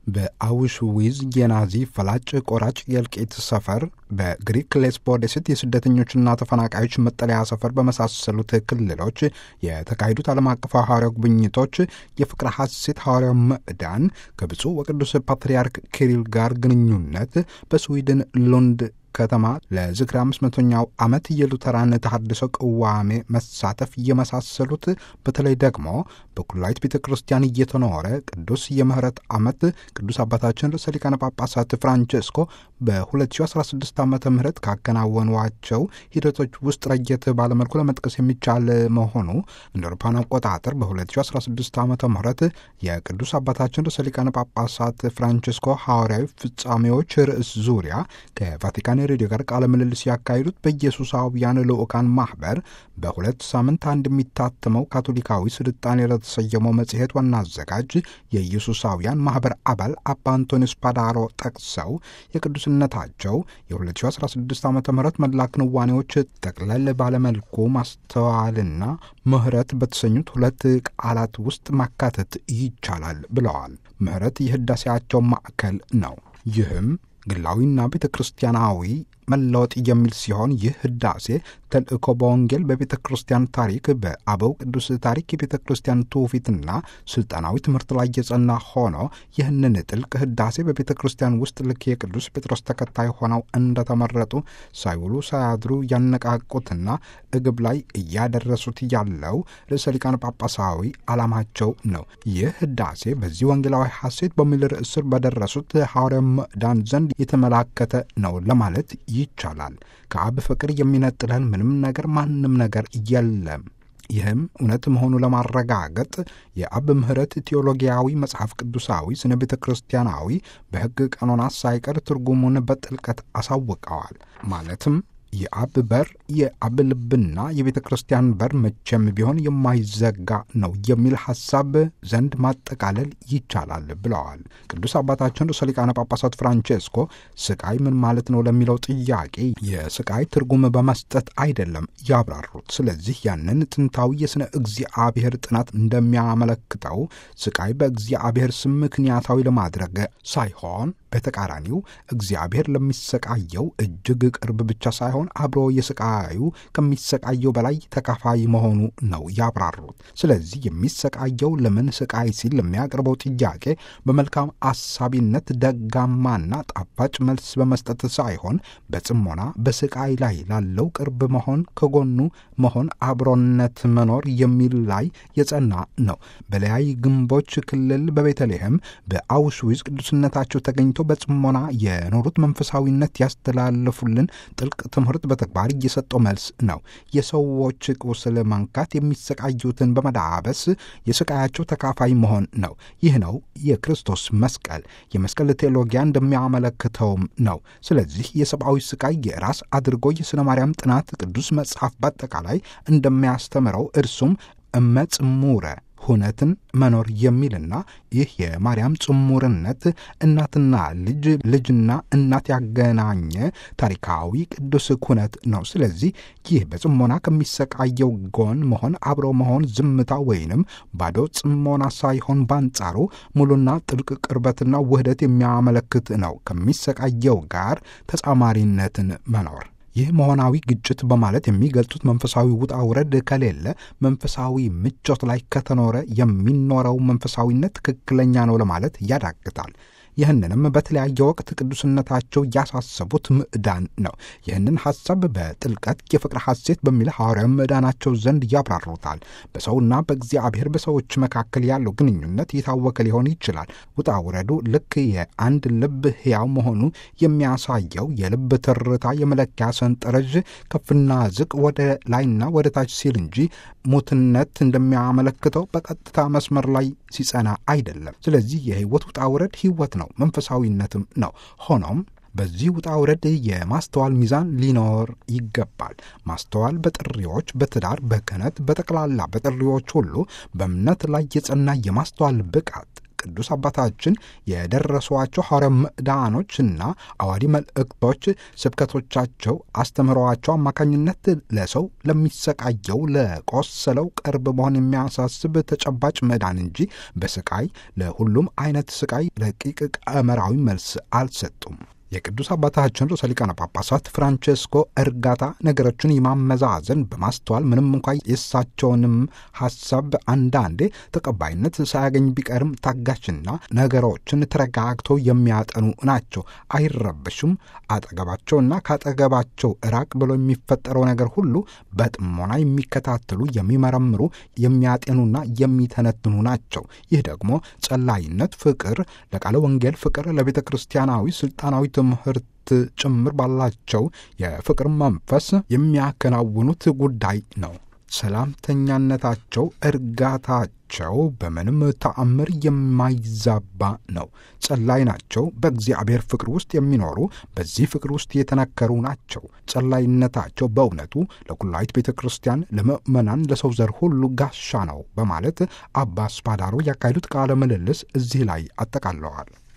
በአውሽዊዝ የናዚ ፈላጭ ቆራጭ የእልቂት ሰፈር በግሪክ ሌስቦ ደሴት የስደተኞችና ተፈናቃዮች መጠለያ ሰፈር በመሳሰሉት ክልሎች የተካሄዱት ዓለም አቀፍ ሐዋርያዊ ጉብኝቶች የፍቅረ ሐሴት ሐዋርያው ምዕዳን ከብፁዕ ወቅዱስ ፓትርያርክ ኪሪል ጋር ግንኙነት በስዊድን ሉንድ ከተማ ለዝክረ አምስት መቶኛው ዓመት የሉተራን ተሐድሶ ቅዋሜ መሳተፍ የመሳሰሉት በተለይ ደግሞ በኩላዊት ቤተ ክርስቲያን እየተኖረ ቅዱስ የምህረት ዓመት ቅዱስ አባታችን ርዕሰ ሊቃነ ጳጳሳት ፍራንቸስኮ በ2016 ዓ ም ካከናወኗቸው ሂደቶች ውስጥ ረየት ባለመልኩ ለመጥቀስ የሚቻል መሆኑ እንደ አውሮፓውያን አቆጣጠር በ2016 ዓ ም የቅዱስ አባታችን ርዕሰ ሊቃነ ጳጳሳት ፍራንቸስኮ ሐዋርያዊ ፍጻሜዎች ርዕስ ዙሪያ ከቫቲካን ሬዲዮ ጋር ቃለ ምልልስ ያካሄዱት በኢየሱሳውያን ልዑካን ማኅበር በሁለት ሳምንት አንድ የሚታተመው ካቶሊካዊ ስልጣኔ ለተሰየመው መጽሔት ዋና አዘጋጅ የኢየሱሳውያን ማኅበር አባል አባ አንቶኒስ ፓዳሮ ጠቅሰው የቅዱስነታቸው የ2016 ዓ ም መላ ክንዋኔዎች ጠቅለል ባለመልኩ ማስተዋልና ምሕረት በተሰኙት ሁለት ቃላት ውስጥ ማካተት ይቻላል ብለዋል። ምሕረት የህዳሴያቸው ማዕከል ነው። ይህም ግላዊና ቤተ ክርስቲያናዊ መለወጥ የሚል ሲሆን ይህ ህዳሴ ተልእኮ በወንጌል በቤተ ክርስቲያን ታሪክ በአበው ቅዱስ ታሪክ የቤተ ክርስቲያን ትውፊትና ስልጣናዊ ትምህርት ላይ የጸና ሆኖ ይህንን ጥልቅ ህዳሴ በቤተ ክርስቲያን ውስጥ ልክ የቅዱስ ጴጥሮስ ተከታይ ሆነው እንደተመረጡ ሳይውሉ ሳያድሩ ያነቃቁትና እግብ ላይ እያደረሱት ያለው ርዕሰ ሊቃነ ጳጳሳዊ ዓላማቸው ነው። ይህ ህዳሴ በዚህ ወንጌላዊ ሐሴት በሚል ርዕስ ስር በደረሱት ሐዋርያ ምዕዳን ዘንድ የተመላከተ ነው ለማለት ይቻላል። ከአብ ፍቅር የሚነጥለን ምንም ነገር ማንም ነገር የለም። ይህም እውነት መሆኑ ለማረጋገጥ የአብ ምሕረት ቴዎሎጊያዊ መጽሐፍ ቅዱሳዊ ስነ ቤተ ክርስቲያናዊ በሕግ ቀኖና ሳይቀር ትርጉሙን በጥልቀት አሳውቀዋል። ማለትም የአብ በር የአብ ልብና የቤተ ክርስቲያን በር መቼም ቢሆን የማይዘጋ ነው የሚል ሐሳብ ዘንድ ማጠቃለል ይቻላል ብለዋል። ቅዱስ አባታችን ርዕሰ ሊቃነ ጳጳሳት ፍራንቼስኮ ስቃይ ምን ማለት ነው ለሚለው ጥያቄ የስቃይ ትርጉም በመስጠት አይደለም ያብራሩት። ስለዚህ ያንን ጥንታዊ የሥነ እግዚአብሔር ጥናት እንደሚያመለክተው ስቃይ በእግዚአብሔር ስም ምክንያታዊ ለማድረግ ሳይሆን በተቃራኒው እግዚአብሔር ለሚሰቃየው እጅግ ቅርብ ብቻ ሳይሆን አብሮ የስቃዩ ከሚሰቃየው በላይ ተካፋይ መሆኑ ነው ያብራሩት። ስለዚህ የሚሰቃየው ለምን ስቃይ ሲል ለሚያቀርበው ጥያቄ በመልካም አሳቢነት ደጋማና ጣፋጭ መልስ በመስጠት ሳይሆን በጽሞና በስቃይ ላይ ላለው ቅርብ መሆን፣ ከጎኑ መሆን፣ አብሮነት መኖር የሚል ላይ የጸና ነው። በለያይ ግንቦች ክልል በቤተልሔም በአውሽዊዝ ቅዱስነታቸው ተገኝቶ በጽሞና የኖሩት መንፈሳዊነት ያስተላለፉልን ጥልቅ ትምህርት በተግባር እየሰጠው መልስ ነው። የሰዎች ቁስል መንካት፣ የሚሰቃዩትን በመዳበስ የስቃያቸው ተካፋይ መሆን ነው። ይህ ነው የክርስቶስ መስቀል። የመስቀል ቴዎሎጊያ እንደሚያመለክተውም ነው። ስለዚህ የሰብአዊ ስቃይ የራስ አድርጎ የሥነ ማርያም ጥናት ቅዱስ መጽሐፍ በአጠቃላይ እንደሚያስተምረው እርሱም እመጽሙረ ሁነትን መኖር የሚልና ይህ የማርያም ጽሙርነት እናትና ልጅ ልጅና እናት ያገናኘ ታሪካዊ ቅዱስ ኩነት ነው። ስለዚህ ይህ በጽሞና ከሚሰቃየው ጎን መሆን፣ አብሮ መሆን፣ ዝምታ ወይንም ባዶ ጽሞና ሳይሆን በአንጻሩ ሙሉና ጥልቅ ቅርበትና ውህደት የሚያመለክት ነው። ከሚሰቃየው ጋር ተጻማሪነትን መኖር ይህ መሆናዊ ግጭት በማለት የሚገልጹት መንፈሳዊ ውጣ ውረድ ከሌለ መንፈሳዊ ምቾት ላይ ከተኖረ የሚኖረው መንፈሳዊነት ትክክለኛ ነው ለማለት ያዳግታል። ይህንንም በተለያየ ወቅት ቅዱስነታቸው ያሳሰቡት ምዕዳን ነው። ይህንን ሐሳብ በጥልቀት የፍቅር ሐሴት በሚል ሐዋርያዊ ምዕዳናቸው ዘንድ ያብራሩታል። በሰውና በእግዚአብሔር በሰዎች መካከል ያለው ግንኙነት የታወቀ ሊሆን ይችላል። ውጣ ውረዱ ልክ የአንድ ልብ ሕያው መሆኑ የሚያሳየው የልብ ትርታ የመለኪያ ሰንጠረዥ ከፍና ዝቅ ወደ ላይና ወደ ታች ሲል እንጂ ሙትነት እንደሚያመለክተው በቀጥታ መስመር ላይ ሲጸና አይደለም። ስለዚህ የሕይወት ውጣ ውረድ ሕይወት ነው፣ መንፈሳዊነትም ነው። ሆኖም በዚህ ውጣ ውረድ የማስተዋል ሚዛን ሊኖር ይገባል። ማስተዋል በጥሪዎች፣ በትዳር፣ በክህነት፣ በጠቅላላ በጥሪዎች ሁሉ በእምነት ላይ የጸና የማስተዋል ብቃት ቅዱስ አባታችን የደረሷቸው ሐዋርያዊ ምዕዳኖችና አዋዲ መልእክቶች ስብከቶቻቸው አስተምህሮዋቸው አማካኝነት ለሰው ለሚሰቃየው ለቆሰለው ቅርብ መሆን የሚያሳስብ ተጨባጭ መዳን እንጂ በስቃይ ለሁሉም አይነት ስቃይ ረቂቅ ቀመራዊ መልስ አልሰጡም። የቅዱስ አባታችን ርዕሰ ሊቃነ ጳጳሳት ፍራንቼስኮ እርጋታ ነገሮችን የማመዛዘን በማስተዋል ምንም እንኳ የእሳቸውንም ሐሳብ አንዳንዴ ተቀባይነት ሳያገኝ ቢቀርም ታጋሽና ነገሮችን ተረጋግተው የሚያጠኑ ናቸው። አይረበሹም። አጠገባቸውና ካጠገባቸው ራቅ ብሎ የሚፈጠረው ነገር ሁሉ በጥሞና የሚከታተሉ፣ የሚመረምሩ፣ የሚያጤኑና የሚተነትኑ ናቸው። ይህ ደግሞ ጸላይነት፣ ፍቅር ለቃለ ወንጌል ፍቅር ለቤተ ክርስቲያናዊ ስልጣናዊ ትምህርት ጭምር ባላቸው የፍቅር መንፈስ የሚያከናውኑት ጉዳይ ነው። ሰላምተኛነታቸው፣ እርጋታቸው በምንም ተአምር የማይዛባ ነው። ጸላይ ናቸው። በእግዚአብሔር ፍቅር ውስጥ የሚኖሩ በዚህ ፍቅር ውስጥ የተነከሩ ናቸው። ጸላይነታቸው በእውነቱ ለኩላዊት ቤተ ክርስቲያን፣ ለምእመናን፣ ለሰው ዘር ሁሉ ጋሻ ነው በማለት አባ ስፓዳሮ ያካሄዱት ቃለ ምልልስ እዚህ ላይ አጠቃለዋል።